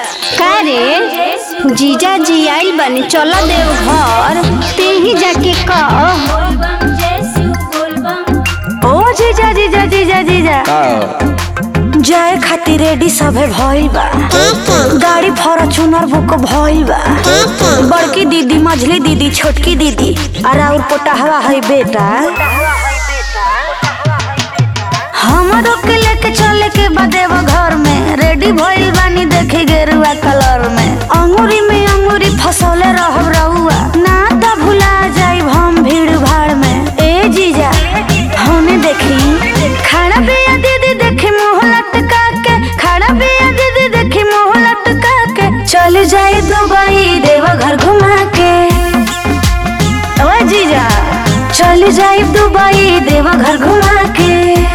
का रे जीजा जी आइल बनी चल देव घर ते ही जाके कह ओ जीजा जीजा जीजा जीजा जाए खातिर रेडी सभे भइल बा गाड़ी फॉर्च्यूनर बुक भइल बा बड़की दीदी मझली दीदी छोटकी दीदी और और पोटहवा है बेटा हमरो के लेके चले के बदेव घर में रेडी भइल बानी देखे गेरुआ कलर में अंगूरी में अंगूरी फसौले रहब रहुआ ना त भुला जाई हम भीड़ भाड़ में ए जीजा हमें देखी खड़ा बिया दीदी देखी मुंह लटका के खड़ा बिया दीदी देखी मुंह लटका के चल जाए दुबई देवा घर घुमा के ओ जीजा चल जाए दुबई देवा घर घुमा के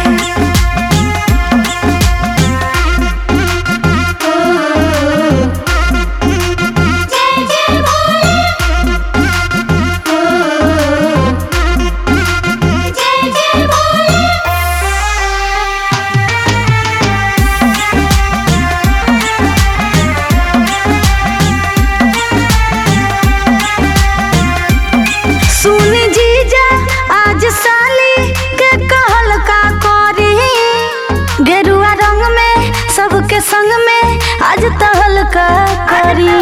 सुनी जीजा आज साली के कहल का करी गेरुआ रंग में सबके संग में आज तहल का करी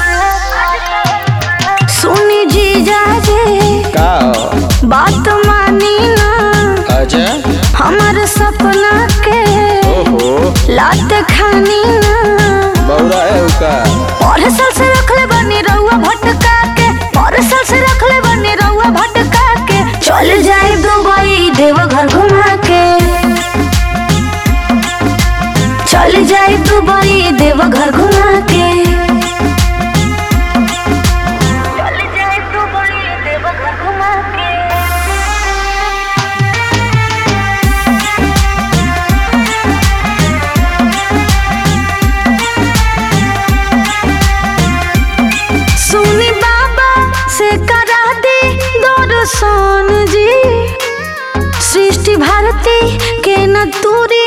सुनी जीजा जी का बात मानी ना अच्छा हमार सपना के ओहो लात खानी ना बौरा है का और साल से रखले बनी रहुआ भटका के और साल से रखले बनी रहुआ भटका के चल जाए दुबई देव घर घुमा के चल जाए दुबई देव घर घुमा के चल जाए दुबई देव घर घुमा के सुनी बाबा से करा दे दर्शन जी सृष्टि भारती के न दूरी